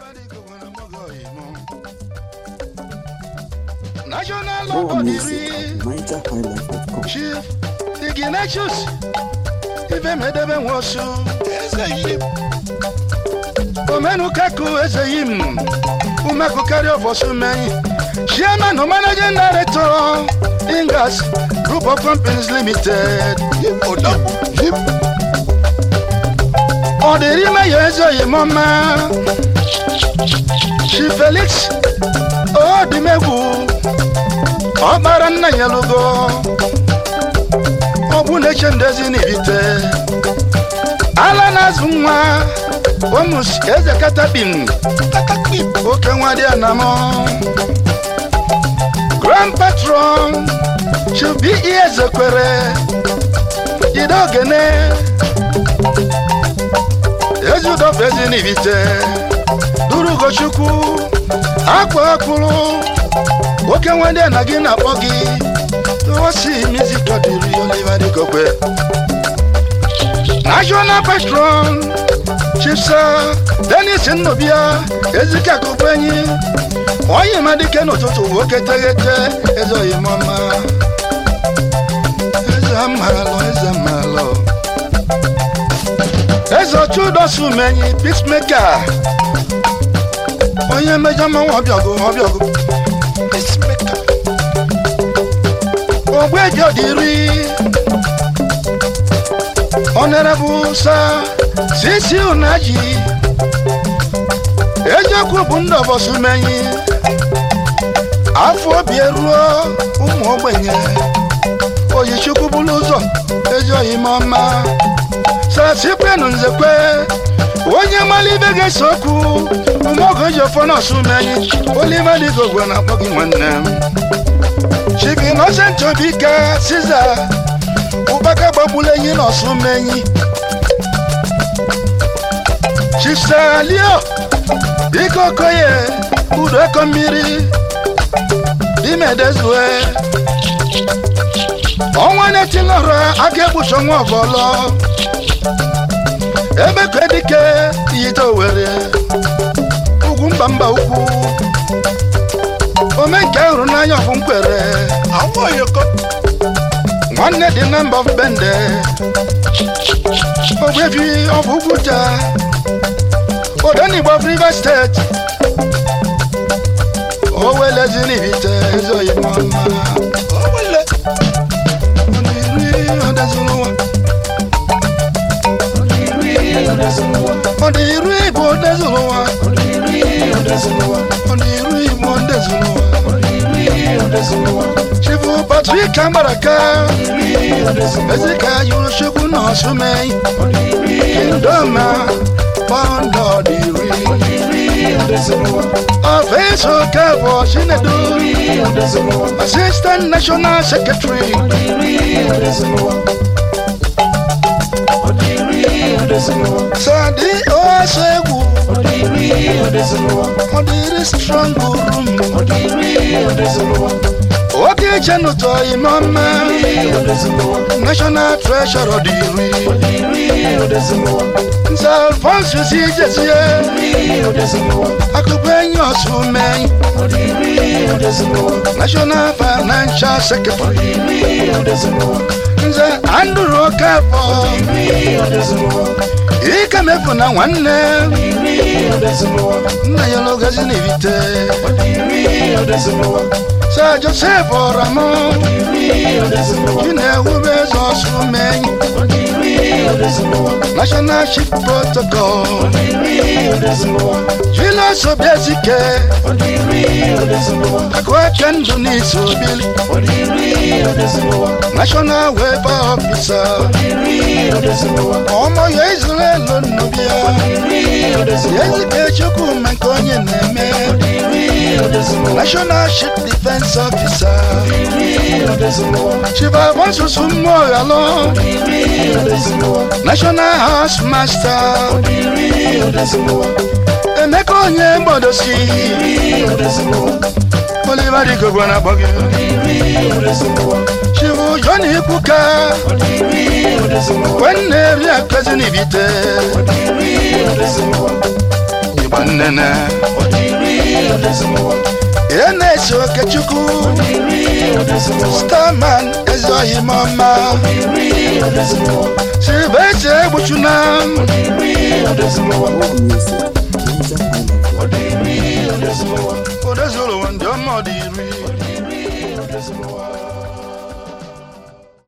National More music Odiri at NigerHighlife.com. Chief Ignatius Ibe medebe nwosu Omenukaku Ezeyim Umeku carry of many Chairman or Managing Director Ingas Group of Companies Limited Odiri Meyo Ezeyim Ọma Chief Felix Odimegwu ọkpara nna ya lụgo ọ bụ na-eche ndezi n'ibite ala na-azụ nwa omus eze katapin oke nwa dị anamọ grand patron chubi ihe ezekwere jide ogene ezudofe ezi n'ibite duru ugochukwu akwa akpụrụ nwoke nwanne na gị na-akpọ gị osi music dịrị Oliver Digokwe national patron chipsa denis nnobia ezike akụkọ enyi onye madike n'ụtụtụ nwoke teghete eze oyimọma eze amalụ eze amalụ eze ochudosumenyi peacemaker onye mejọ mmanwụ ọbịọgụ ọbịọgụ ogbeji ọdịri honorable sa sisi unaji eziokwu bụ ndị ọbọsumenyi afọ obi eruo ụmụ ogbenye oyichukwu bụrụ ụzọ ezi oyimọma sasikwenu nzekwe onye mara ibe ga-ese okwu umeoge ji ofọ nọsumenyi Oliver Digokwe na-akpọ gị nwanne m Chief Innocent Obika Caesar ụbaka gbagburu enyi n'ọsụmenyi Chief Salio Ike Okoye Udo Eko mmiri Dimedezue ọnwa na-etilọrọ aka egbuchi ọnwa ọbọlọ ebe ka dike iyite owere ugwu mba mba ukwu ome nke hụrụ n'anya ọbụ nkwere nwanne dị na mba bende ogbebi ọbụ ugwuta odenigbo rivers steeti owelezi n'ibite ezoyimọma ọ dị iru igbo odezụlụwa ọ dị iru igbo odezụlụwa chifu patrik amaraka ezika yuru chukwu na ọsụmei kindoma pọndọ dị iri ọfeso kebọ chinedu assistant national secretary sadi oso egwu ọ dịrị strong room oke iche n'ụtọ ime ọma national treasure dị iri nze alfonsus ijezie akụkọ enyi ọsụmei national financial secretary nze andrew okafọ ike mefu na nwanne nna ya n'ogazi n'ibite sa joseph ọramọ chinewube eze ọsụmenyi national chief protocol julius obiezike akụeche ndụ n'isi obili national welfare officer ọmọ ya israel nnubia ezike chukwu ma nke onye na-eme national chief defense officer chief abonsusu mmụọ ghalo national house master emeka onye mgbodosi Oliver Digokwe na-akpọ gị chifu jọn ikwuka nwanne eri akpezi n'ibite nnene ihe na-eso okechukwu starman ezoghị m ọma silvestre egbuchuna More music. Ninja Island.